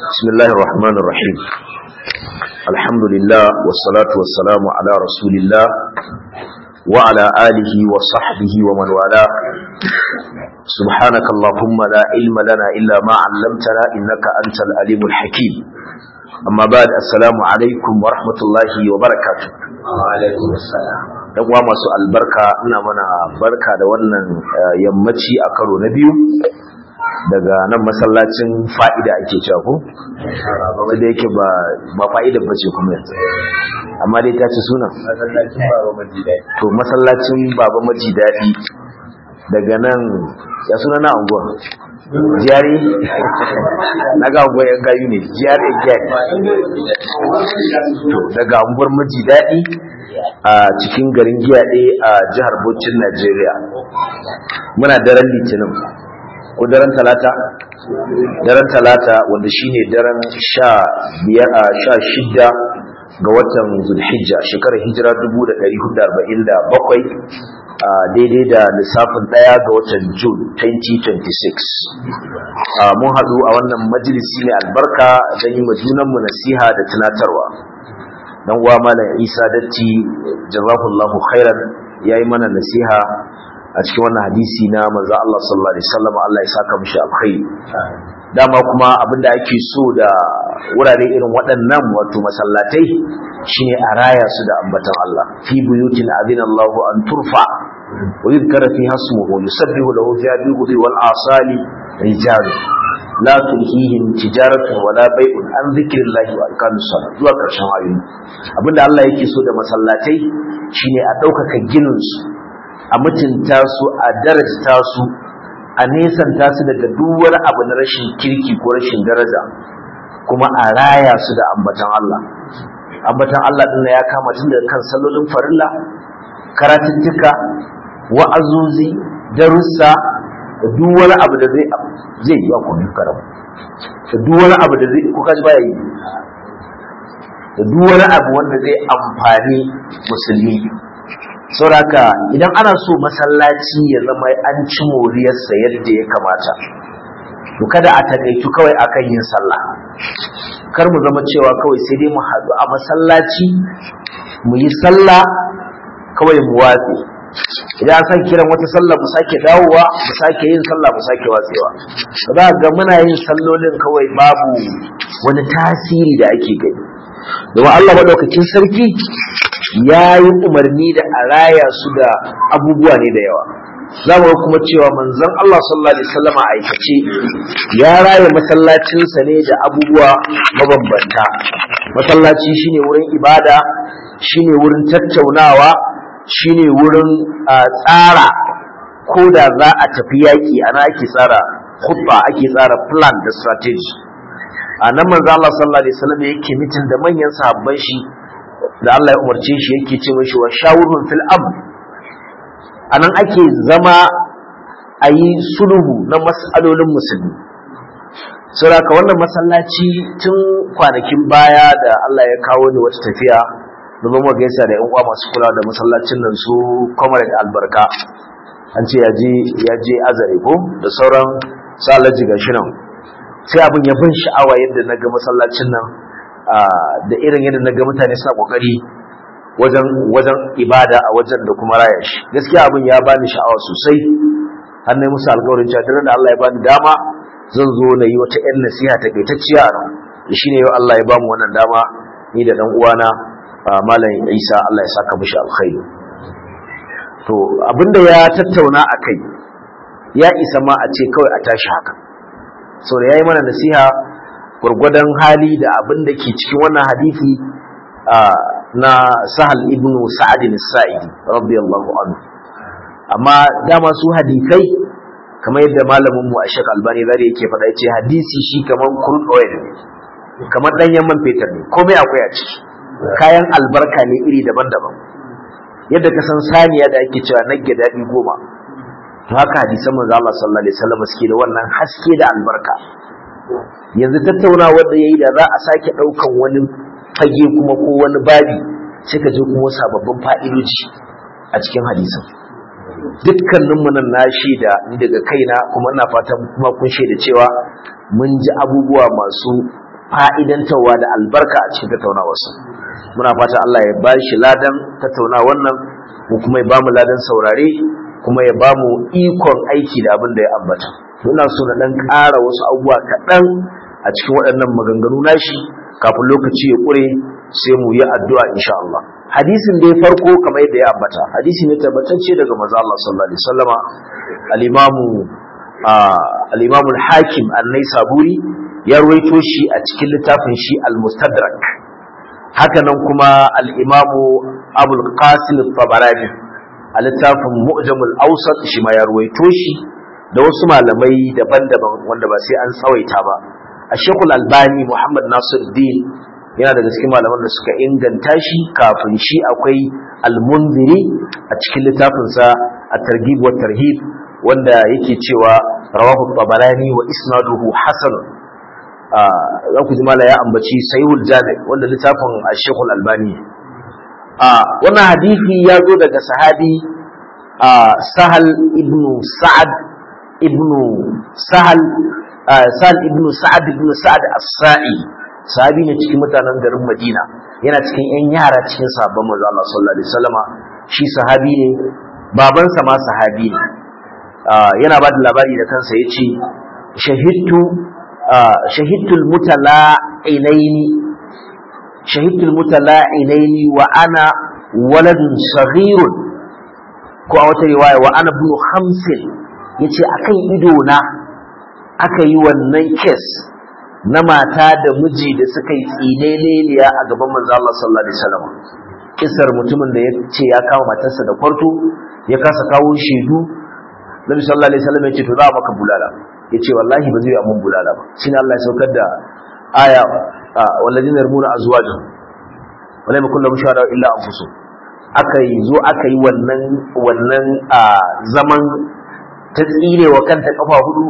بسم الله الرحمن الرحيم الحمد لله والصلاة والسلام على رسول الله وعلى آله وصحبه ومن والاه سبحانك اللهم لا علم لنا إلا ما علمتنا إنك أنت العليم الحكيم أما بعد السلام عليكم ورحمة الله وبركاته وعليكم السلام dan uwa masu albarka ina mana barka da wannan yammaci a karo na biyu daga nan masallacin fa'ida ake cewa ko da yake ba ba fa'ida bace kuma yanzu amma dai ta ci sunan masallacin baba majidai to masallacin baba maji daɗi daga nan ya suna na anguwa jiyari na ga anguwa yan gayu ne jiyari gyari to daga anguwar maji daɗi a cikin garin giyaɗe a jihar Bauchin Najeriya muna daren litinin ko daren talata daren talata wanda shine daren sha biyar a sha shidda ga watan zulhijja shekarar hijira 1447 a daidai da lissafin daya ga watan june 2026 mun haɗu a wannan majalisi mai albarka don yi junanmu nasiha da tunatarwa dan uwa malam isa datti jazakallahu khairan yayi mana nasiha a cikin wannan hadisi na manzo Allah sallallahu alaihi wasallam Allah ya saka mishi alkhairi dama kuma abinda ake so da wurare irin waɗannan wato masallatai shine a raya su da ambatan Allah fi buyutin adina Allah an turfa wa yuzkara fiha ismuhu yusabbihu lahu fiha bil wal asali rijal la tulhihim tijaratun wala bai'un an zikrillahi wa aqamus salat zuwa karshen ayoyi abinda Allah yake so da masallatai shine a ɗaukaka ginin su a mutunta su a darajta su a nesanta su daga duk wani abu na rashin kirki ko rashin daraja kuma a raya su da ambatan Allah ambatan Allah din ya kama tun daga kan sallolin farilla karatuttuka wa'azuzi darussa da duk wani abu da zai zai yi ku duka rabu da duk wani abu da zai ko kaji baya yi da duk wani abu wanda zai amfani musulmi sauraka idan ana so masallaci ya zama an ci moriyarsa yadda ya kamata to kada a takaitu kawai akan yin sallah kar mu zama cewa kawai sai dai mu haɗu a masallaci mu yi sallah kawai mu watse idan an sake kiran wata sallah mu sake dawowa mu sake yin sallah mu sake watsewa za ga muna yin sallolin kawai babu wani tasiri da ake gani domin Allah madaukakin sarki ya yi umarni da a raya su da abubuwa ne da yawa za mu kuma cewa manzon Allah sallallahu alaihi wasallam a aikace ya raya masallacinsa ne da abubuwa mabambanta masallaci shine wurin ibada shine wurin tattaunawa shine wurin tsara ko da za a tafi yaƙi ana ake tsara khutba ake tsara plan da strategy a nan manzo Allah sallallahu alaihi wasallam yake mitin da manyan sahabban shi da Allah ya umarce shi yake ce mishi wa shawurun fil amr anan ake zama a yi sulhu na mas'alolin musulmi saboda wannan masallaci tun kwanakin baya da Allah ya kawo ni wata tafiya domin mu gaisa da yan uwa masu kula da masallacin nan su comrade albarka an ce ya je ya je azare ko da sauran salaji gashi nan sai abin ya bin sha'awa yadda na ga masallacin nan da irin yadda na ga mutane suna kokari wajen wajen ibada a wajen da kuma raya shi gaskiya abin ya bani sha'awa sosai har na musu alƙawarin cewa da Allah ya bani dama zan zo na yi wata 'yan nasiha takaitacciya a nan da shine yau Allah ya bamu wannan dama ni da dan uwana malam Isa Allah ya saka mishi alkhairi to abinda ya tattauna akai ya isa ma a ce kawai a tashi haka so da yayi mana nasiha gurgudan hali da abin da ke cikin wannan hadisi na Sahal ibn Sa'ad al-Sa'idi radiyallahu anhu amma dama su hadisai kamar yadda malamin mu Ashaq Albani zari yake faɗa yace hadisi shi kaman crude oil ne kamar danyen man fetur ne komai akwai a ciki kayan albarka ne iri daban-daban yadda ka san saniya da ake cewa nagge daɗi goma haka hadisan manzo Allah sallallahu alaihi wasallam suke da wannan haske da albarka yanzu tattaunawa da yayi da za a sake daukan wani fage kuma ko wani babi sai ka je kuma sababbin fa'idoji a cikin hadisin dukkanin mu nan na shaida ni daga kaina kuma ina fatan kuma kun shaida cewa mun ji abubuwa masu fa'idantarwa da albarka a cikin tattaunawarsa muna fata Allah ya ba shi ladan tattauna wannan mu kuma ya ba mu ladan saurare kuma ya ba mu ikon aiki da abin da ya ambata ina so na dan ƙara wasu abubuwa kaɗan a cikin waɗannan maganganu nashi kafin lokaci ya ƙure sai mu yi addu'a insha Allah hadisin da ya farko kamar yadda ya ambata hadisi ne tabbatacce daga manzo Allah sallallahu alaihi wasallama al-imamu al-imamu al-hakim an-naisaburi ya ruwaito shi a cikin littafin shi al-mustadrak haka nan kuma al-imamu abul qasim at-tabarani a littafin mu'jamul awsat shi ma ya ruwaito shi da wasu malamai daban-daban wanda ba sai an tsawaita ba a shekul albani muhammad nasiruddin yana daga cikin malaman da suka inganta shi kafin shi akwai almunziri a cikin littafinsa a targhib wa tarhib wanda yake cewa rawahu tabarani wa isnaduhu hasan za ku ji mala ya ambaci sahihul jami wanda littafin shekul albani wannan hadisi ya zo daga sahabi sahal ibn sa'ad ibn sahal sahal ibn sa'ad ibn sa'ad as-sa'i sahabi ne cikin mutanen garin Madina yana cikin ƴan yara cikin sahabban manzo Allah sallallahu alaihi wasallama shi sahabi ne babansa ma sahabi ne yana ba da labari da kansa yace shahidtu shahidtu al-mutala'inaini shahidtu al-mutala'inaini wa ana waladun saghirun ko a wata riwaya wa ana ibn khamsin yace akan ido na aka yi wannan case na mata da miji da suka yi tsineleliya a gaban manzo Allah sallallahu alaihi wasallam kisar mutumin da ya ce ya kama matarsa da kwarto ya kasa kawo shedu Nabi sallallahu alaihi wasallam ya ce to za a maka bulala ya ce wallahi ba zai yi mun bulala ba shine Allah ya saukar da aya walladina yarmuna azwajahum wala yakun lahum shuhada illa anfusuhum aka yi zo aka yi wannan wannan zaman ta tsire wa kanta kafa hudu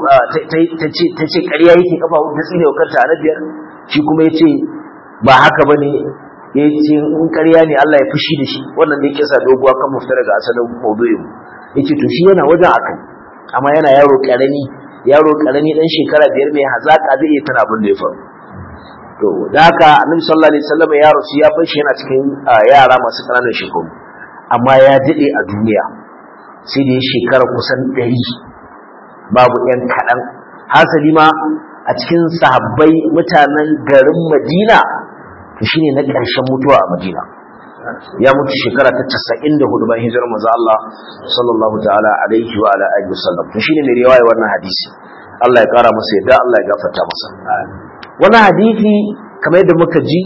ta ce ƙarya yake kafa hudu ta tsire wa kanta a na biyar shi kuma ya ce ba haka ba ne ya ce in ƙarya ne Allah ya fushi da shi wannan da ya kisa doguwa kan mafita daga asalin maudu'in ya ce to shi yana wajen akai amma yana yaro ƙarami yaro ƙarami ɗan shekara biyar mai hazaƙa zai iya tana abin da ya faru to da haka annabi sallallahu alaihi wasallam ya rasu ya bar shi yana cikin yara masu ƙananan shekaru amma ya daɗe a duniya sai da ya shekara kusan ɗari babu ‘yan kaɗan hasali ma a cikin sahabbai mutanen garin madina to shi ne na ƙarshen mutuwa a madina ya mutu shekara ta casa'in da hudu bayan hijirar maza Allah sallallahu ta'ala alaihi wa ala alihi wasallam to shi ne mai riwaya wannan hadisi Allah ya ƙara masa yadda Allah ya gafarta masa wannan hadisi kamar yadda muka ji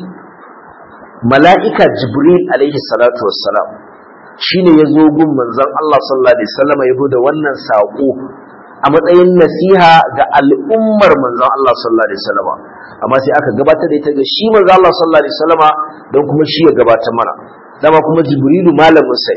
mala'ika jibril alaihi salatu wassalam shine ya zo gun manzon Allah sallallahu alaihi wasallam ya da wannan sako a matsayin nasiha ga al'ummar manzon Allah sallallahu alaihi wasallam amma sai aka gabatar da ita ga shi manzon Allah sallallahu alaihi wasallam don kuma shi ya gabatar mana dama kuma jibrilu malamin sa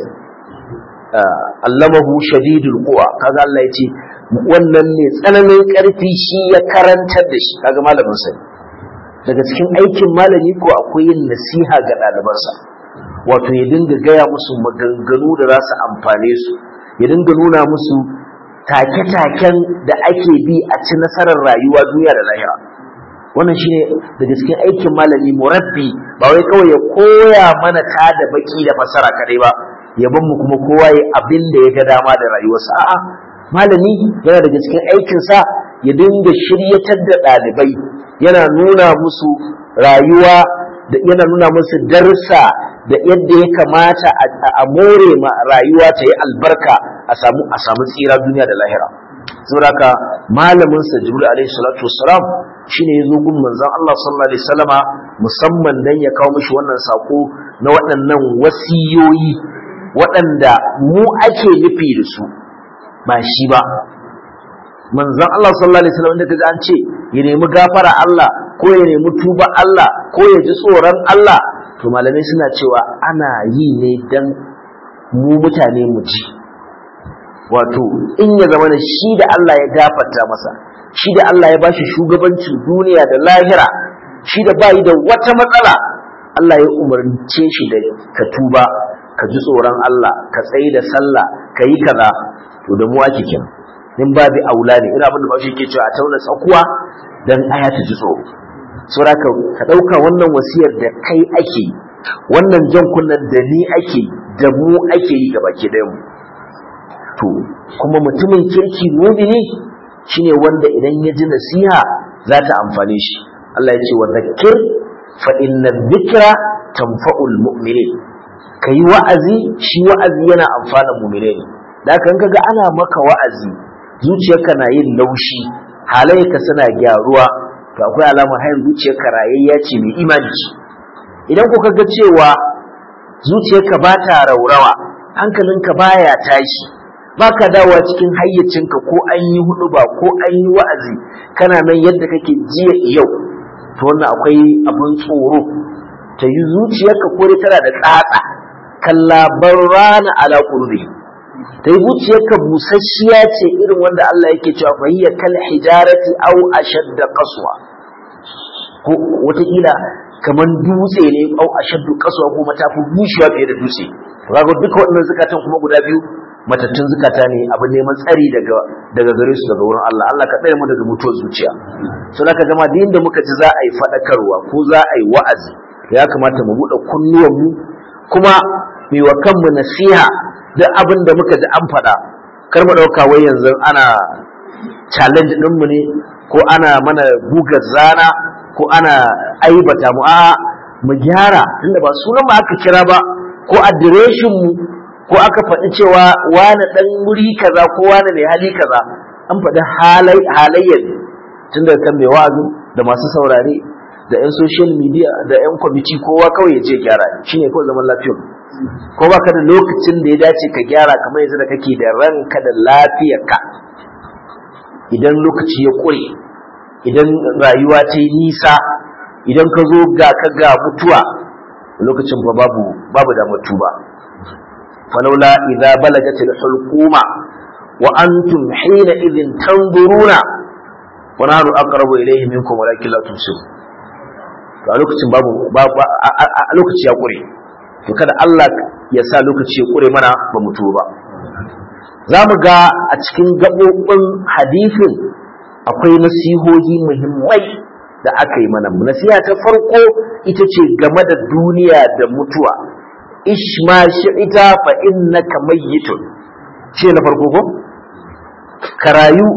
allamahu shadidul quwa kaga Allah ya ce wannan ne tsananin karfi shi ya karantar da shi kaga malamin sa daga cikin aikin malami ko akwai yin nasiha ga ɗalibansa wato ya dinga gaya musu maganganu da za su amfane su ya dinga nuna musu take-taken da ake bi a ci nasarar rayuwa duniya da lahira wannan shine daga cikin aikin malami murabbi ba wai kawai ya koya mana ta da baki da fasara kadai ba ya ban mu kuma kowa ya abin da ya ga dama da rayuwarsa a'a malami yana daga cikin aikinsa ya dinga shiryatar da ɗalibai yana nuna musu rayuwa da yana nuna musu darsa da yadda ya kamata a more ma rayuwa ta yi albarka a samu a samu tsira duniya da lahira saboda haka malamin sa jibril alaihi salatu wassalam shine yazo gun manzon Allah sallallahu alaihi wasallama musamman dan ya kawo mishi wannan sako na waɗannan wasiyoyi waɗanda mu ake nufi da su ba shi ba manzon Allah sallallahu alaihi wasallam da kaga an ce ya nemi gafara Allah ko ya nemi tuba Allah ko ya ji tsoron Allah to malamai suna cewa ana yi ne dan mu mutane mu ji wato in ya zama da shi da Allah ya gafarta masa shi da Allah ya bashi shugabancin duniya da lahira shi da bayi da wata matsala Allah ya umarce shi da ka tuba ka ji tsoron Allah ka tsayi da sallah ka yi kaza to da mu ake kira in babu aula ne ina abin da ba shi ke cewa a tauna tsakuwa dan aya ta ji tsoro saboda ka ɗauka wannan wasiyar da kai ake yi wannan jan kunnen da ni ake yi da mu ake yi gaba ke mu to kuma mutumin kirki mumini shine wanda idan ya ji nasiha za ta amfane shi Allah ya ce wa zakir fa inna dhikra tanfa'ul mu'minin kai wa'azi shi wa'azi yana amfana mu'mine ne da kan kaga ana maka wa'azi zuciyarka na yin laushi halayenka suna gyaruwa to akwai alamar hayin zuciyarka rayayya ce mai imani ce idan ku kaga cewa zuciyarka ba ta raurawa hankalinka baya tashi baka dawowa cikin hayyacinka ko an yi hudu ba ko an yi wa'azi kana nan yadda kake jiya yau to wannan akwai abin tsoro ta yi zuciyarka ko dai tana da tsatsa kalla barrana ala qurbi ta yi zuciyarka busasshiya ce irin wanda Allah yake cewa fa hiya kal hijarati aw ashadda qaswa ko wataƙila kamar dutse ne au ashaddu qaswa ko matafi bushewa fiye da dutse kaga duka waɗannan zukatan kuma guda biyu matattun zukata ne abin neman tsari daga daga gare su daga wurin Allah Allah ka tsare mu daga mutuwar zuciya so zaka jama da inda muka ji za a yi fadakarwa ko za a yi wa'azi ya kamata mu buɗe kunnuwan mu kuma mu wa kanmu nasiha duk abin da muka ji an faɗa kar mu ɗauka wai yanzu ana challenge ɗinmu ne ko ana mana gugar zana ko ana aibata mu a mu gyara tunda ba sunan mu aka kira ba ko adireshin mu ko aka faɗi cewa wani ɗan wuri kaza ko wani mai hali kaza an faɗi halayyar ne tun daga kan mai wa'azi da masu saurare da 'yan social media da 'yan kwamiti kowa kawai ya je gyara shi ne kawai zaman lafiyar ko ba ka da lokacin da ya dace ka gyara kamar yanzu da kake da ranka da lafiyarka idan lokaci ya ƙure idan rayuwa ta yi nisa idan ka zo ga ka ga mutuwa lokacin fa babu babu da mutuba falaula idza balagat al-hulquma wa antum hina idhin tanzuruna wa nahnu aqrabu ilayhi minkum walakin la tusir to a lokacin babu a lokaci ya kure to kada Allah ya sa lokaci ya kure mana ba mutu ba za mu ga a cikin gaɓoɓin hadisin akwai nasihohi muhimmai da aka yi mana nasiha ta farko ita ce game da duniya da mutuwa ishma shi'ita fa innaka mayyitun ce na farko ko ka rayu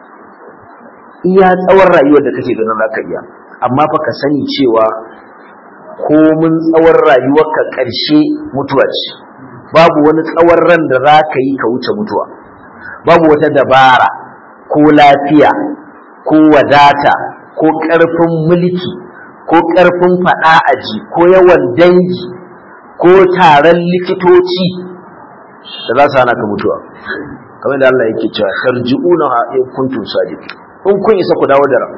iya tsawon rayuwar da kake ganin zaka iya amma fa ka sani cewa komin tsawon rayuwarka ƙarshe mutuwa ce babu wani tsawon ran da za ka yi ka wuce mutuwa babu wata dabara ko lafiya ko wadata ko ƙarfin mulki ko ƙarfin faɗa aji ko yawan dangi ko taron likitoci da za su hana ka mutuwa kamar da Allah yake cewa tarji'una in kuntum sadiqin in kun isa ku dawo da ran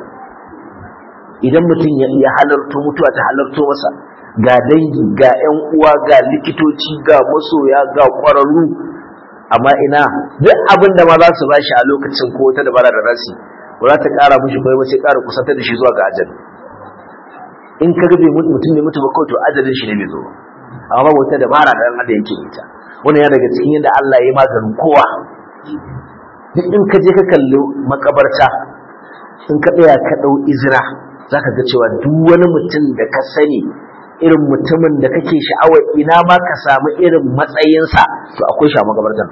idan mutum ya halarto mutuwa ta halarto masa ga dangi ga ƴan uwa ga likitoci ga masoya ga ƙwararru amma ina duk abin da ma za su bashi a lokacin ko ta dabara da rasi ba za ta ƙara mushi bai ba sai ƙara kusantar da shi zuwa ga ajali in ka ga mutum ne mutu ba kawai to ajalin shi ne bai zo amma babu wata dabara da ɗan adam yake ita wannan ya daga cikin yadda Allah ya yi maganin kowa duk in ka je ka kalli makabarta in ka tsaya ka ɗau izira za ka ga cewa duk wani mutum da ka sani irin mutumin da kake sha'awar ina ma ka samu irin matsayinsa to akwai shi a makabartan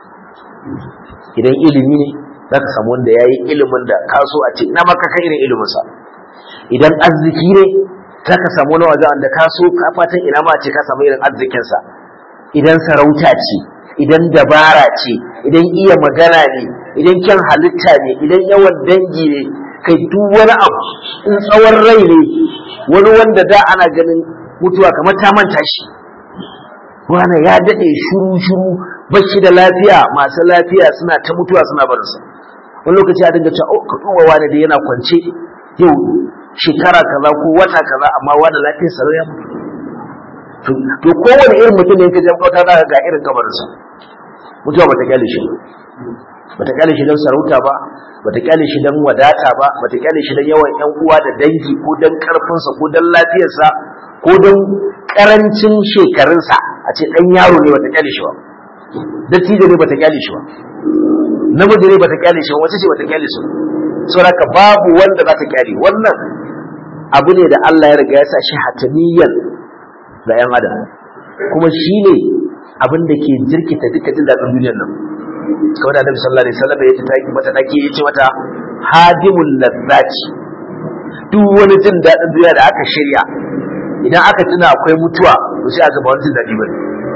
idan ilimi ne za ka samu wanda ya yi ilimin da ka so a ce ina ma ka kan irin iliminsa idan arziki ne za ka samu wani wajen da ka so ka fatan ina ma a ce ka samu irin arzikinsa idan sarauta ce idan dabara ce idan iya magana ne idan kyan halitta ne idan yawan dangi ne kai duk wani abu in tsawon rai ne wani wanda da ana ganin mutuwa kamar ta manta shi wani ya daɗe shuru shuru bashi da lafiya masu lafiya suna ta mutuwa suna barinsa wani lokaci a dinga cewa ka duba wani da yana kwance yau shekara kaza ko wata kaza amma wani lafiyar sa ya mutu to kowane irin mutum ne ka je kauta za ga irin kabarinsa mutuwa bata kyale shi bata kyale shi don sarauta ba bata kyale shi don wadata ba bata kyale shi don yawan yan uwa da dangi ko don karfinsa ko don lafiyarsa ko don karancin shekarunsa a ce dan yaro ne bata kyale shi ba dattijo ne bata kyale shi ba namiji ne bata kyale shi ba wace ce bata kyale shi saboda babu wanda za ta kyale wannan abu ne da Allah ya riga ya sa shi hataniyan ga yan adam kuma shine abin da ke jirkita duka jin daɗin duniyar nan kawai da Annabi sallallahu alaihi wasallam ya ce taki mata dake yace mata hadimul ladzati duk wani jin daɗin duniya da aka shirya idan aka tuna akwai mutuwa to sai a ga ba wani jin daɗi bane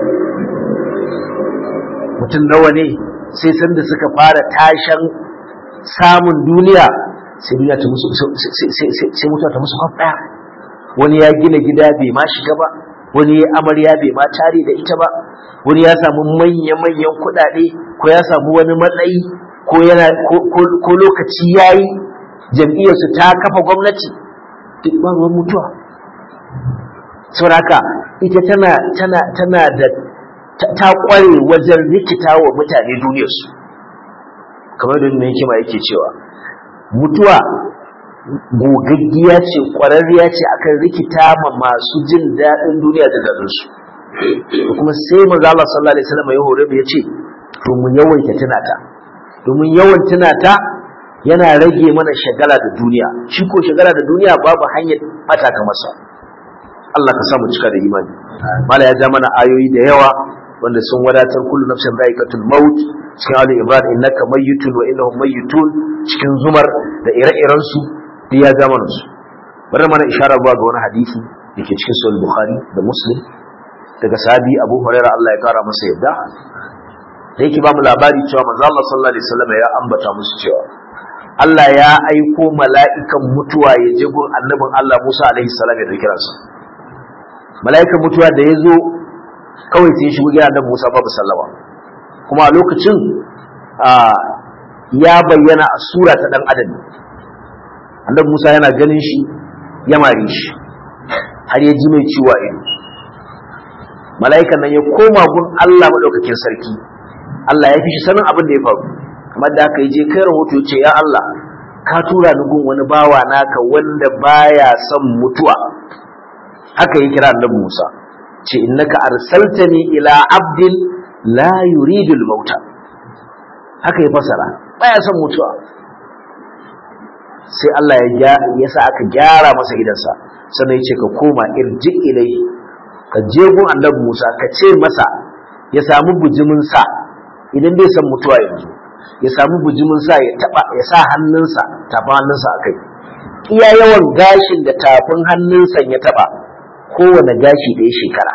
mutum nawa ne sai san da suka fara tashan samun duniya sai duniya ta musu sai mutuwa ta musu kwaf ɗaya wani ya gina gida bai ma shiga ba wani ya amarya bai ma tare da ita ba wani ya samu manya-manyan kuɗaɗe ko ya samu wani matsayi ko yana ko lokaci yayi jam'iyyarsu ta kafa gwamnati duk ba ruwan mutuwa sauraka ita tana tana tana da ta kware wajen rikita wa mutane duniyarsu kamar da mai hikima yake cewa mutuwa gogaggiya ce kwararriya ce akan rikita ma masu jin daɗin duniya da daɗinsu kuma sai manzo Allah sallallahu alaihi wasallam ya hore mu yace to mu yawaita tunata domin yawan tunata yana rage mana shagala da duniya shi ko shagala da duniya babu hanyar bata ka masa Allah ka samu cika da imani mala ya ja mana ayoyi da yawa wanda sun wadatar kullu nafsin dha'iqatul maut cikin ali imran innaka mayyitun wa innahum mayyitun cikin zumar da ire-iren su da ya ja mana su bari mana ishara zuwa ga wani hadisi dake cikin sahih bukhari da muslim daga sahabi abu hurairah Allah ya kara masa yadda da yake ba mu labari cewa manzo Allah sallallahu alaihi wasallam ya ambata musu cewa Allah ya aiko mala'ikan mutuwa ya je gun annabin Allah Musa alaihi salam ya dauki ransa mala'ikan mutuwa da ya zo kawai sai ya shigo gidan annabi Musa babu sallama kuma a lokacin ya bayyana a sura ta dan adam annabi Musa yana ganin shi ya mare shi har ya ji mai ciwo a ido mala'ikan nan ya koma gun Allah madaukakin sarki Allah ya fi shi sanin abin da ya faru kamar da aka yi je kai rahoto ce ya Allah ka tura ni gun wani bawa naka wanda baya son mutuwa haka yi kira annabi Musa ce innaka arsaltani ila abdin la yuridu al-mauta haka ya fasara baya son mutuwa sai Allah ya ya sa aka gyara masa idansa sannan ya ce ka koma irji ilai ka je gun annabi Musa ka ce masa ya samu bujimin sa idan bai san mutuwa yanzu ya samu bujimin sa ya taba ya sa hannunsa tafin hannunsa akai iya yawan gashin da tafin hannunsa ya taba kowane gashi da ya shekara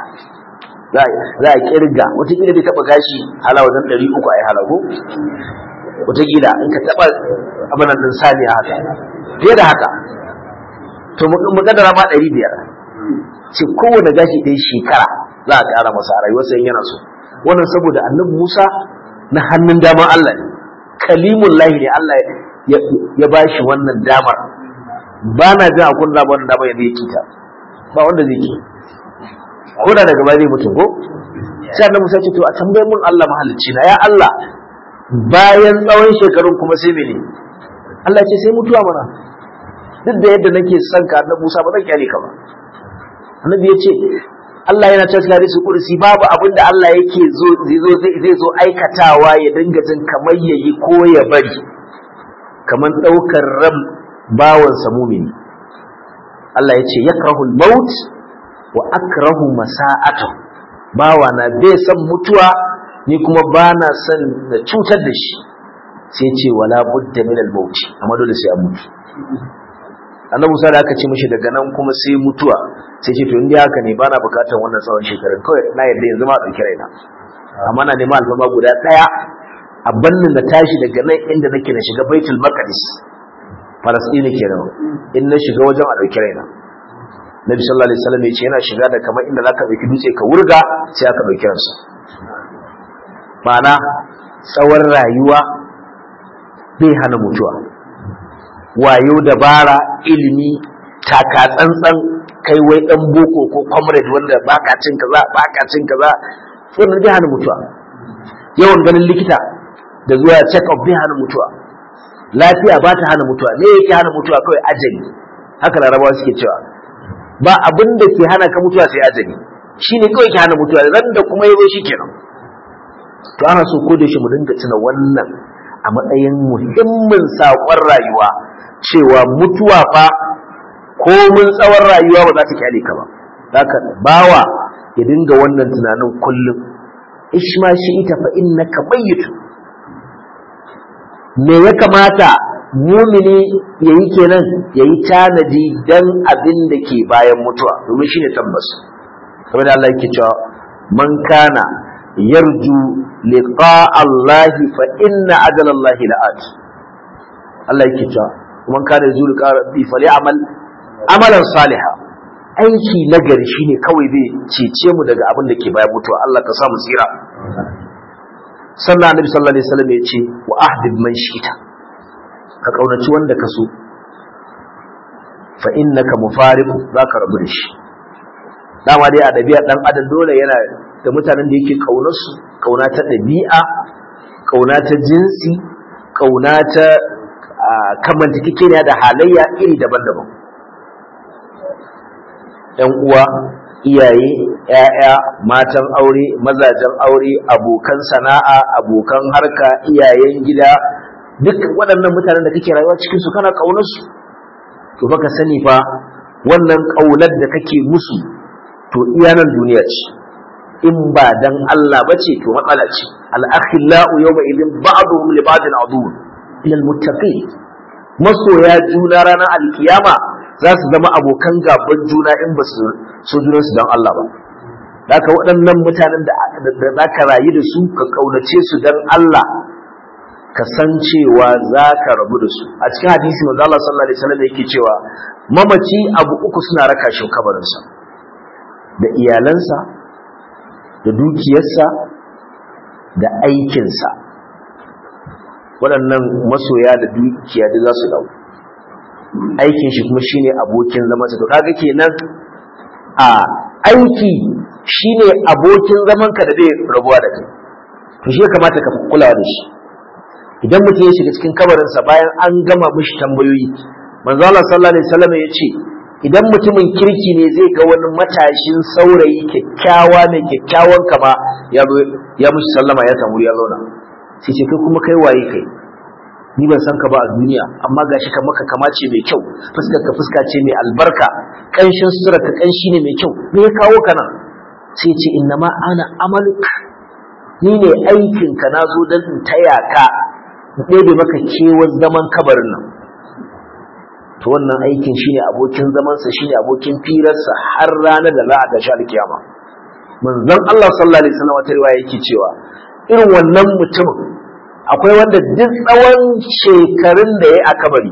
za a kirga watakila bai taba gashi hala wajen ɗari uku a yi halago watakila in ka taba abinan ɗin saniya haka fiye da haka to mukaddara ma ɗari biyar ce kowane gashi ɗaya shekara za a ƙara masa a rayuwarsa yana so wannan saboda annabi musa na hannun daman allah ne kalimun lahi ne allah ya ba shi wannan damar ba na jin akwai da wannan damar yadda ya kita ba wanda zai ki ko da daga baya zai mutu ko sai annabi musa ce to a tambayar mun allah mahalicci na ya allah bayan tsawon shekarun kuma sai mene allah ce sai mutuwa mana duk da yadda nake son ka annabi musa ba zan kyale ka ba annabi ya ce Allah yana cewa cikin hadisi kursi babu abin da Allah yake zo zai zo aikatawa ya dinga jin kamar yayi ko ya bari kamar daukar ran bawan sa mumini Allah ya ce yakrahul maut wa akrahu masa'atu bawa na bai san mutuwa ni kuma ba na son na cutar da shi sai ce wala budda min al maut amma dole sai a mutu annabi Musa da aka ce mishi daga nan kuma sai mutuwa sai ce to inda haka ne ba na bukatar wannan tsawon shekarun kawai na yadda yanzu ma ɗauki raina amma na neman alfama guda ɗaya a bannin na tashi daga nan inda nake na shiga baitul maqdis falastini kenan in na shiga wajen a ɗauki raina nabi sallallahu alaihi wasallam ya ce yana shiga da kamar inda zaka ɗauki dutse ka wurga sai aka ɗauki ransa ma'ana tsawon rayuwa bai hana mutuwa wayo dabara ilimi taka tsantsan kai wai dan boko ko comrade wanda baka cin kaza baka cin kaza wannan bai hana mutuwa yawan ganin likita da zuwa check up bai hana mutuwa lafiya ba ta hana mutuwa me yake hana mutuwa kawai ajali haka larabawa suke cewa ba abin da ke hana ka mutuwa sai ajali shine kawai ke hana mutuwa ran da kuma yazo shikenan to ana so ko da shi mu dinga tuna wannan a matsayin muhimmin saƙon rayuwa cewa mutuwa fa ko mun tsawon rayuwa ba za ta kyale ka ba haka bawa ya dinga wannan tunanin kullum ishma shi ita fa innaka mayyitun me ya kamata mumini ya yi kenan ya yi tanadi don abin da ke bayan mutuwa domin shi ne tabbas kamar da Allah yake cewa man kana yarju liqa Allah fa inna ajala Allah la'at Allah yake cewa man kana yarju liqa rabbi falyamal amalan salihan aiki nagari shine kawai zai cece mu daga abin da ke bayan mutuwa Allah ka sa mu tsira sannan annabi sallallahu alaihi wasallam ya ce wa ahdib man shi'ita ka kaunaci wanda ka so fa innaka mufariqu zaka rabu da shi dama dai a dabi'a dan adam dole yana da mutanen da yake kaunar su kauna ta dabi'a kauna ta jinsi kauna ta kamantakekeniya da halayya iri daban-daban ‘yan uwa, iyaye, ‘ya'ya, matan aure, mazajen aure, abokan sana'a, abokan harka, iyayen gida, duk waɗannan mutanen da kake rayuwa cikinsu kana ƙaunarsu. To baka sani fa wannan ƙaunar da kake musu to iya nan duniya ce. In ba dan Allah ba ce to matsala ce. Al'akhillau yawma idin ba'duhum li ba'din aduwwun ila al-muttaqin. Masoya juna ranar alkiyama za su zama abokan gaban juna in ba su so junansu don Allah ba. Daka waɗannan mutanen da za ka rayu da su ka ƙaunace su don Allah ka san cewa za ka rabu da su. A cikin hadisi manzo Allah sallallahu alaihi wasallam yake cewa mamaci abu uku suna raka shi kabarinsa da iyalansa da dukiyarsa da aikinsa. Waɗannan masoya da dukiya da za su dawo. aikin shi kuma shine abokin zaman sa to kaga kenan a aiki shine abokin zaman ka da zai rabuwa da kai to shi kamata ka kulawa da shi idan mutum ya shiga cikin kabarin sa bayan an gama mishi tambayoyi manzo Allah sallallahu alaihi wasallam ya ce idan mutumin kirki ne zai ga wani matashin saurayi kyakkyawa mai kyakkyawan kama ya ya mishi sallama ya samu ya zauna sai ce kai kuma kai waye kai ni ban san ka ba a duniya amma gashi ka maka kama ce mai kyau fuskar ka fuska ce mai albarka kanshin sutura ka kanshi ne mai kyau me ya kawo ka nan sai ce inna ma ana amaluk ni ne aikin ka na zo don in taya ka in ɗebe maka kewar zaman kabarin nan to wannan aikin shine abokin zamansa shine abokin firarsa har ranar da za a tashi alkiyama manzon Allah sallallahu alaihi wasallam wata riwaya yake cewa irin wannan mutumin akwai wanda duk tsawon shekarun da ya aka bari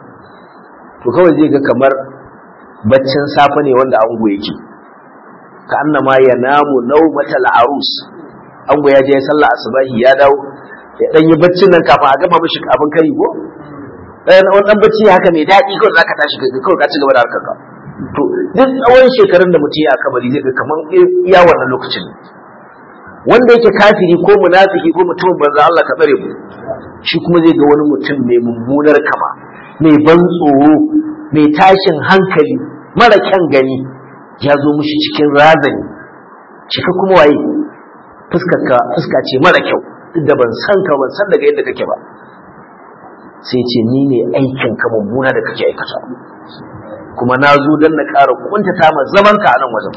to kawai zai ga kamar baccin safe ne wanda ango yake ka annama ya namu naumatal arus ango ya je ya sallah asubahi ya dawo ya dan yi baccin nan kafin a gama mishi abin kari ko dan wannan bacci haka mai daɗi kawai zaka tashi ka kawai ka ci gaba da harkar ka to duk tsawon shekarun da mutum ya aka bari zai ga kamar iya wannan lokacin wanda yake kafiri ko munafiki ko mutumin banza Allah ka tsare mu shi kuma zai ga wani mutum mai mummunar kama mai ban tsoro mai tashin hankali mara kyan gani ya zo mushi cikin razani cika kuma waye fuskarka fuska ce mara kyau duk da ban san ka ban san daga yadda kake ba sai ce ni ne aikin ka mummuna da kake aikata kuma na zo don na ƙara kuntata ma zaman ka a nan wajen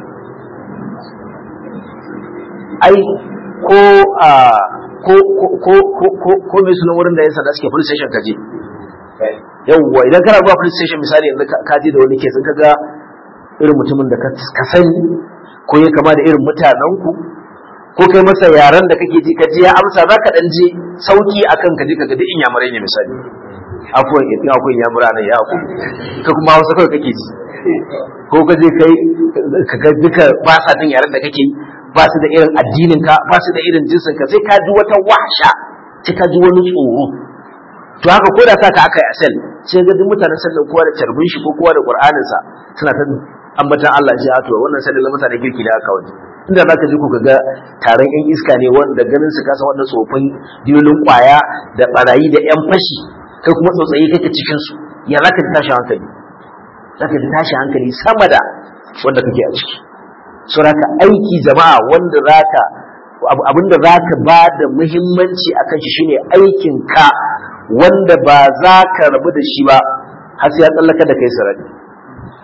ai ko a ko ko ko ko ko ko mai sunan wurin da yan sanda suke police station kaje yawwa idan kana zuwa police station misali yanzu ka je da wani ke sun kaga irin mutumin da ka sani ko ya kama da irin mutanen ku ko kai masa yaran da kake ji ka je ya amsa za ka dan je sauki akan ka je ka ga duk inyamurai ne misali afuwan in akwai inyamura nan ya aku ka kuma hausa kawai kake ji ko ka je kai ka ga duka ba sa jin yaran da kake ba su da irin addinin ka ba su da irin jinsin ka sai ka ji wata washa sai ka ji wani tsoro to haka ko da sa ka aka yi asal sai ga duk mutanen sallan kowa da tarbin shi ko kowa da qur'anin sa suna ta ambatan Allah shi to wannan sallan na mutanen kirki da aka wani inda zaka ji ku ga taron yan iska ne wanda ganin su kasa wannan tsofin dilolin kwaya da barayi da yan fashi kai kuma tsotsayi kake cikin su ya zaka ji tashin hankali zaka ji tashin hankali sama da wanda kake a ciki suraka aiki jama'a wanda zaka abinda zaka ba da muhimmanci akan shi shine aikin ka wanda ba za ka rabu da shi ba har sai ya tsallaka da kai sarari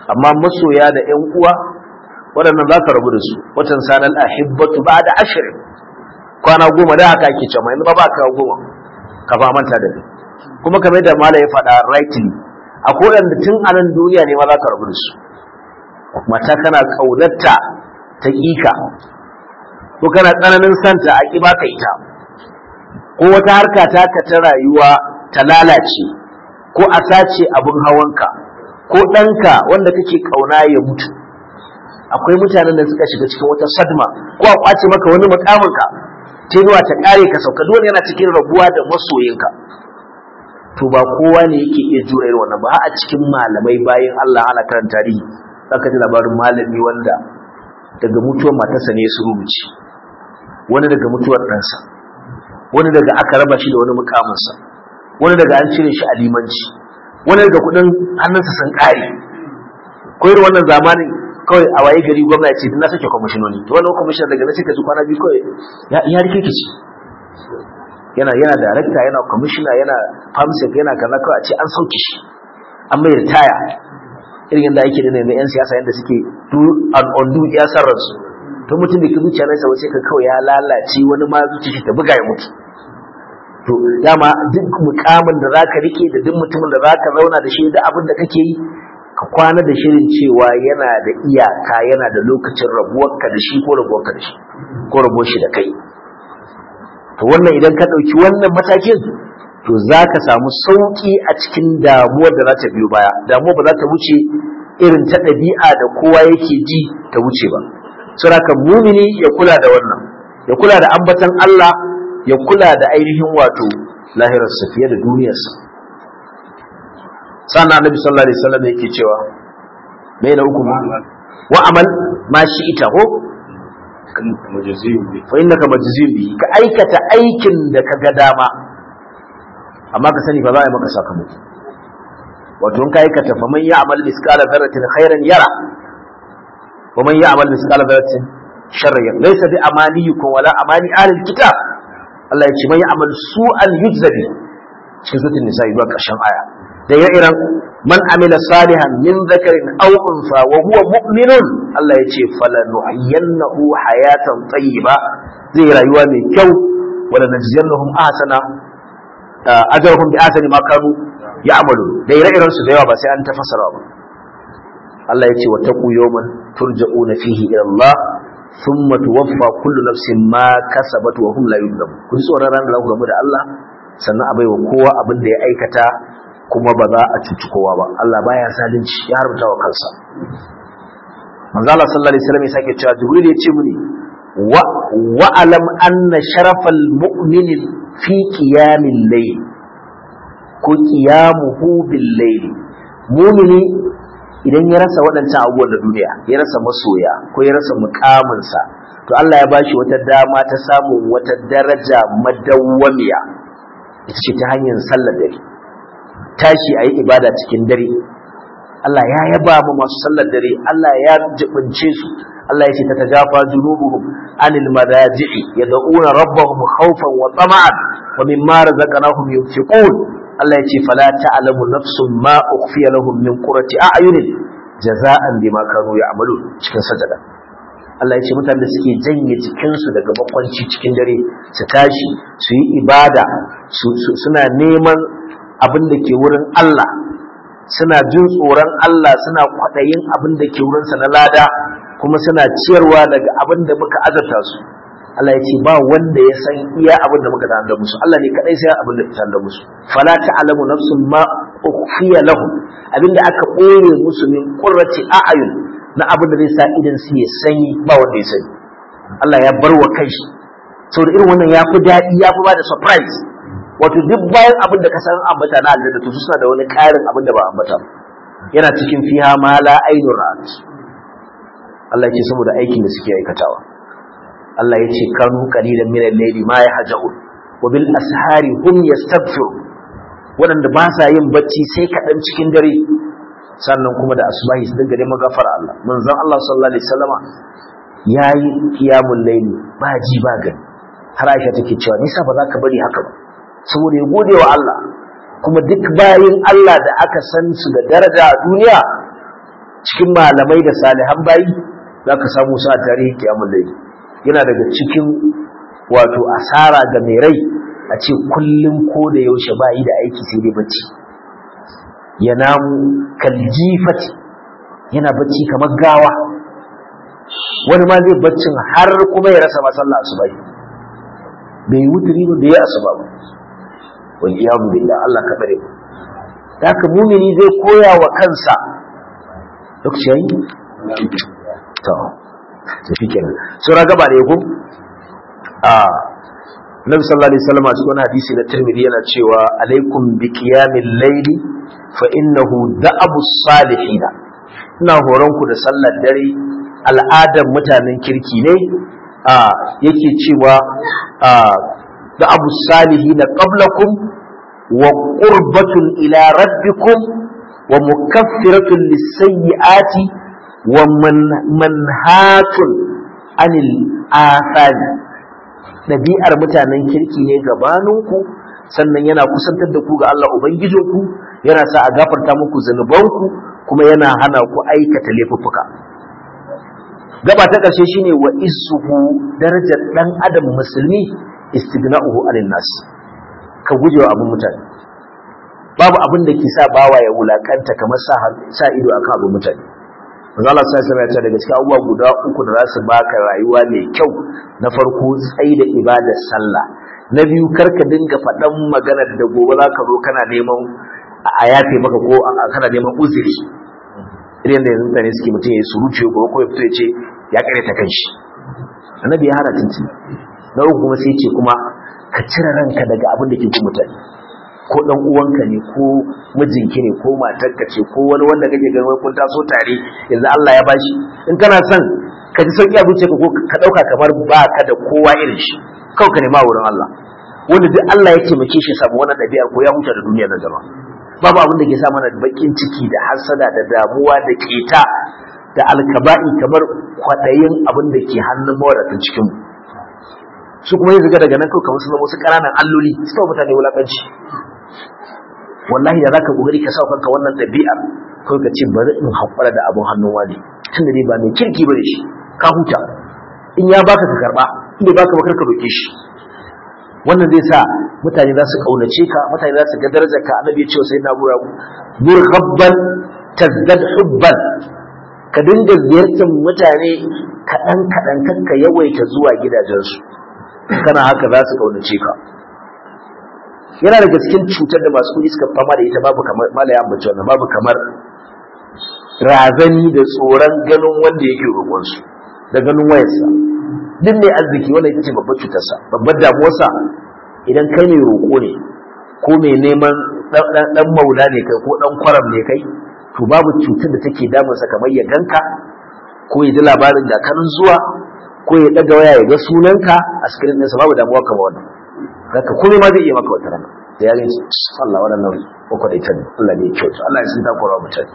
amma masoya da ƴan uwa waɗannan za ka rabu da su watan sanar ahibbatu ba da ashirin kwana goma da haka ake cewa yanzu ba ba ka goma ka fa manta da ni kuma kamar da mala ya faɗa rightly akwai waɗanda tun a nan duniya ne ma za ka rabu da su mata kana ƙaunarta ta ƙika ko kana tsananin santa a ƙi baka ita ko wata harka ta ka ta rayuwa ta lalace ko a sace abin hawanka ko ɗanka wanda kake ƙauna ya mutu akwai mutanen da suka shiga cikin wata sadma ko a kwace maka wani mukaminka tenuwa ta ƙare ka sauka dole yana cikin rabuwa da masoyinka to ba kowa ne yake iya jure irin wannan ba a cikin malamai bayan Allah ana karanta tarihi zaka ji labarin malami wanda daga mutuwar matarsa ne su rubuce wani daga mutuwar ɗansa wani daga aka raba shi da wani mukaminsa wani daga an cire shi a limanci wani daga kudin hannunsa sun ƙare ko irin wannan zamanin kawai a waye gari gwamna ce na sake kwamishinoni to wannan kwamishinan daga na suka ji kwana biyu kawai ya rikici yana yana darakta yana kwamishina yana famsek yana kaza kawai a ce an sauke shi an mai ritaya irin yadda ake da na yan siyasa yadda suke do and undo ya san ransu to mutum da ke zuciya na sa wace ka kawai ya lalace wani ma zuciya shi ta buga ya mutu to dama duk mukamin da zaka rike da duk mutumin da zaka zauna da shi da abin da kake yi ka kwana da shirin cewa yana da iyaka yana da lokacin rabuwarka da shi ko rabuwarka da shi ko rabuwar shi da kai to wannan idan ka ɗauki wannan matakin to za ka samu sauƙi a cikin damuwar da za ta biyo baya damuwar ba za ta wuce irin ta ɗabi'a da kowa yake ji ta wuce ba saboda mumini ya kula da wannan ya kula da ambatan Allah ya kula da ainihin wato lahirarsa fiye da duniyarsa sannan annabi sallallahu alaihi wasallam yake cewa me na hukum wa amal ma shi ita ko fa innaka majziyun bi ka aikata aikin da ka ga dama amma ka sani fa za a yi maka sakamako wato in ka aikata fa man ya'mal misqala dharratin khairan yara wa man ya'mal misqala dharratin sharran yara laysa bi amaniyukum wala amani ahlil kitab Allah ya ce man ya'mal su'an yujza bi cikin suratul nisa zuwa ƙarshen aya da ire-iren man amila salihan min zakarin aw unsa wa huwa mu'minun Allah ya ce falanuhyiyannahu hayatan tayyiba zai rayuwa mai kyau wala najziyannahum ahsana ajrahum bi ahsani ma kanu ya'malu da ire-iren su da yawa ba sai an tafasara ba Allah ya ce wa taqu yawman turja'una fihi ila Allah thumma tuwaffa kullu nafsin ma kasabat wa hum la yuzlamun kun tsoron ran da ku gamu da Allah sannan a baiwa kowa abin da ya aikata kuma ba za a cuci kowa ba Allah baya zalunci ya haramta wa kansa manzo Allah sallallahu alaihi wasallam ya sake cewa Jibril ya ce mini wa wa alam anna sharafal mu'min fi qiyamil layl ko qiyamuhu bil layl mu'mini idan ya rasa waɗancan abubuwan da duniya ya rasa masoya ko ya rasa mukaminsa to Allah ya bashi wata dama ta samun wata daraja madawwamiya ita ce ta hanyar sallar dare tashi a yi ibada cikin dare Allah ya yaba mu masu sallar dare Allah ya jibince su Allah ya ce ta tajafa junubuhum anil madaji'i yad'una rabbahum khawfan wa tama'an wa mimma razaqnahum yunfiqun Allah ya ce fala ta'lamu nafsun ma ukhfiya lahum min qurrati a'yunin jaza'an bima kanu ya'malun cikin sajada Allah ya ce mutanen da suke janye jikinsu daga makwanci cikin dare su tashi su yi ibada suna neman abin da ke wurin Allah suna jin tsoron Allah suna kwaɗayin abin da ke wurinsa na lada kuma suna ciyarwa daga abin da muka azarta su Allah ya ce ba wanda ya san iya abin da muka tanda musu Allah ne kadai sai abin da ya tanda musu fala ta'lamu nafsun ma ukhfiya lahum abin da aka ɓoye musu min qurrati a'yun na abin da zai sa idan su ya sanyi ba wanda ya sani Allah ya bar wa kai saboda irin wannan ya fi daɗi ya fi ba da surprise wato duk bayan abin da ka san ambata na aljanna to su suna da wani ƙarin abin da ba ambata yana cikin fiha ma la ainu ra'at Allah ya ce saboda aikin da suke aikatawa Allah ya ce kanu qalilan min al-layli ma yahjaun wa bil ashari hum yastaghfiru waɗanda ba sa yin bacci sai kaɗan cikin dare sannan kuma da asubahi su dinga neman gafara Allah manzon Allah sallallahu alaihi wasallama yayi qiyamul layli ba ji ba gani har Aisha take cewa nisa ba za ka bari haka ba saboda ya gode wa Allah kuma duk bayin Allah da aka san su da daraja a duniya cikin malamai da salihan bayi zaka samu su a tarihi kiyamul layl yana daga cikin wato asara ga mai rai a ce kullum ko da yaushe ba yi da aiki sai dai bacci ya namu kaljifati yana bacci kamar gawa wani ma zai baccin har kuma ya rasa masallah asuba bai yi wuturi ba bai yi asuba ba wal iyadu billah Allah ka bare mu haka mumini zai koya wa kansa lokaci yayi to to shikenan sura gaba da yako a Nabi sallallahu alaihi wasallam a cikin hadisi na Tirmidhi yana cewa alaikum bi qiyamil layli fa innahu da'abu salihin ina horon ku da sallar dare al'adar mutanen kirki ne a yake cewa a da'abu salihin qablakum wa qurbatun ila rabbikum wa mukaffiratun lis-sayyi'ati wa manhatun anil athari ɗabi'ar mutanen kirki ne gabaninku sannan yana kusantar da ku ga Allah Ubangijinku yana sa a gafarta muku zunubanku kuma yana hana ku aikata laifuffuka gaba ta ƙarshe shine wa isuhu darajar ɗan adam musulmi istighna'uhu anin nas ka guje wa abin mutane babu abin da ke sa bawa ya wulakanta kamar sa ido akan abin mutane manzo Allah sai sai ya ce daga cikin abubuwa guda uku da za su baka rayuwa mai kyau na farko tsayi da ibadar sallah na biyu karka dinga faɗan maganar da gobe za ka zo kana neman a yafe maka ko kana neman uzuri irin da yanzu mutane suke mutum ya yi surutu ya gobe ko ya fito ya ce ya kare ta kanshi annabi ya hana tinci na uku kuma sai ce kuma ka cire ranka daga abin da ke ku mutane ko dan uwanka ne ko mijinki ne ko matarka ce ko wani wanda kake ganin wai kun taso tare yanzu Allah ya bashi in kana son ka ji sauki a zuciyarka ko ka dauka kamar ba ka da kowa irin shi kawai ka nema wurin Allah wanda duk Allah ya taimake shi samu wannan ɗabi'ar ko ya huta da duniya na jama'a babu abin da ke sa mana bakin ciki da hasada da damuwa da keta da alkaba'i kamar kwaɗayin abin da ke hannun mawadatan cikinmu su kuma yi zaga daga nan kawai kamar su zama wasu ƙananan alloli su kawo mutane wulaƙanci wallahi da zaka kokari ka sa kanka wannan ɗabi'ar kawai ka ce bari in haƙura da abin hannun wani tunda dai ba mai kirki bane shi ka huta in ya baka ka karba in bai baka ba karka roke shi wannan zai sa mutane za su kaunace ka mutane za su ga darajar ka annabi ya ce sai na bura nur habban tazdad hubban ka dinga ziyartar mutane kaɗan kaɗan kanka yawaita zuwa gidajensu kana haka za su kaunace ka yana daga cikin cutar da masu kuɗi suka fama da ita babu kamar malaya ambaci wannan babu kamar razani da tsoron ganin wanda yake roƙonsu da ganin wayarsa duk mai arziki wannan ita ce babbar cutarsa babbar damuwarsa idan kai mai roƙo ne ko mai neman ɗan maula ne kai ko ɗan kwaram ne kai to babu cutar da take damunsa kamar ya ganka ko ya ji labarin da kanin zuwa ko ya ɗaga waya ya ga sunanka a screen ɗinsa babu damuwa kamar wannan zaka komai ma zai iya maka wata rana da ya gani Allah waɗannan kwakwadaita ne Allah ne ya kyauta Allah ya sun takura mutane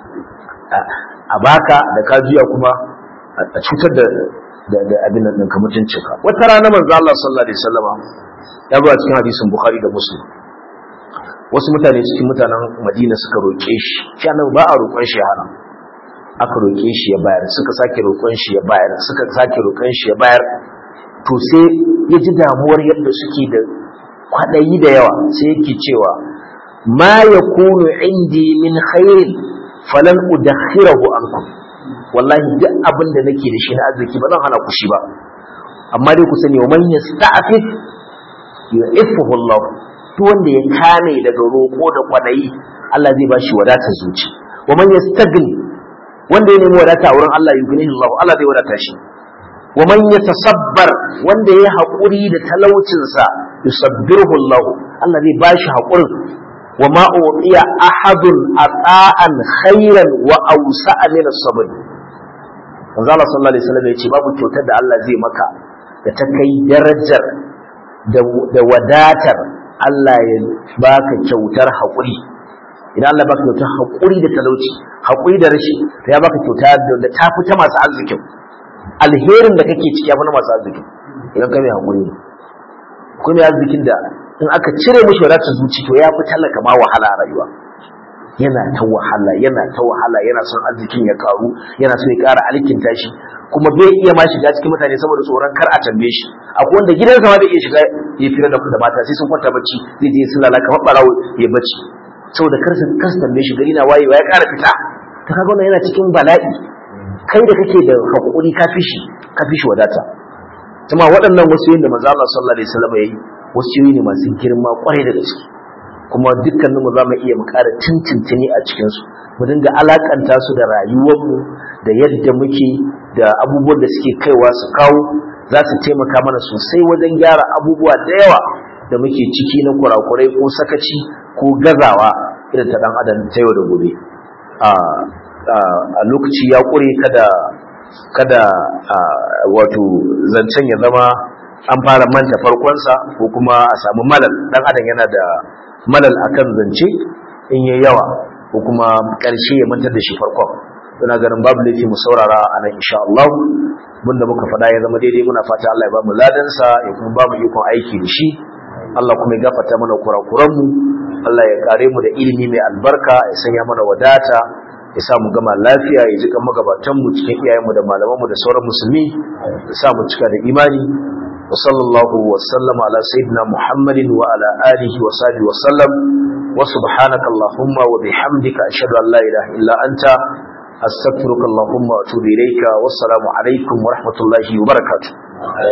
a baka da ka juya kuma a cutar da da abin nan ɗinka mutuncinka wata rana manzo Allah sallallahu alaihi wasallama ya zo a cikin hadisin Bukhari da Muslim wasu mutane cikin mutanen Madina suka roƙe shi shi annabi ba a roƙon shi hana aka roƙe shi ya bayar suka sake roƙon shi ya bayar suka sake roƙon shi ya bayar to sai ya ji damuwar yadda suke da kwaɗayi da yawa sai yake cewa ma yakunu indi min khairin falan udakhirahu ankum wallahi duk abin da nake da shi na arziki ba zan hana ku shi ba amma dai ku sani wa man yasta'fif yu'iffuhu Allah duk wanda ya kame daga roƙo da kwadayi Allah zai bashi wadatar zuci wa man yastagni wanda ya nemi wadata a wurin Allah yugnihi Allah Allah zai wadata shi wa man yatasabbar wanda ya haƙuri da talaucinsa yusabbirhu Allah Allah zai bashi haƙurin وما أعطي أحد أطاعا خيرا وأوسع من الصبر manzo Allah sallallahu alaihi wasallam yace babu kyautar da Allah zai maka da ta kai darajar da wadatar Allah ya baka kyautar haƙuri idan Allah baka kyautar haƙuri da talauci haƙuri da rashi to ya baka kyauta da ta fi ta masu arzikin alherin da kake ciki ya fi na masu arzikin idan ka mai haƙuri ne ko mai arzikin da in aka cire mishi wadatar zuci to ya fi talaka ma wahala a rayuwa yana ta wahala yana ta wahala yana son arzikin ya karu yana so ya ƙara alkinta shi kuma bai iya ma shiga cikin mutane saboda tsoron kar a tambaye shi akwai wanda gidansa ma bai iya shiga ya fira da mata sai sun kwanta bacci zai je sun lalaka maɓarawo ya bacci saboda kar su kar su tambaye shi gari na wayewa ya ƙara fita ta kaga wannan yana cikin bala'i kai da kake da hakuri ka fi shi ka fi shi wadata kuma waɗannan wasu yin da manzo Allah sallallahu alaihi wasallam yayi wasu ne masu girma kwarai da gaske kuma dukkanin mu zamu iya mu ƙara tintintini a cikin su mu dinga alakanta su da rayuwar mu da yadda muke da abubuwan da suke kaiwa su kawo za su taimaka mana sosai wajen gyara abubuwa da yawa da muke ciki na kurakurai ko sakaci ko gazawa irin ta dan adam ta yau da gobe a lokaci ya ƙure kada kada wato zancen ya zama an fara manta farkonsa ko kuma a samu malal dan adam yana da malal akan zance in yayi yawa ko kuma ƙarshe ya mantar da shi farkon ina ganin babu laifi mu saurara a nan insha Allah da muka faɗa ya zama daidai muna fata Allah ya ba mu ladansa ya kuma ba mu ikon aiki da shi Allah kuma ya gafarta mana kurakuranmu Allah ya kare mu da ilimi mai albarka ya sanya mana wadata ya sa mu gama lafiya ya jika magabatanmu cikin iyayenmu da malamanmu da sauran musulmi ya sa mu cika da imani wa sallallahu wa sallama ala sayyidina muhammadin wa ala alihi wa sahbihi wa sallam wa subhanaka allahumma wa bihamdika ashhadu an la ilaha illa anta astaghfiruka allahumma wa atubu ilayka wassalamu alaikum wa rahmatullahi wa barakatuh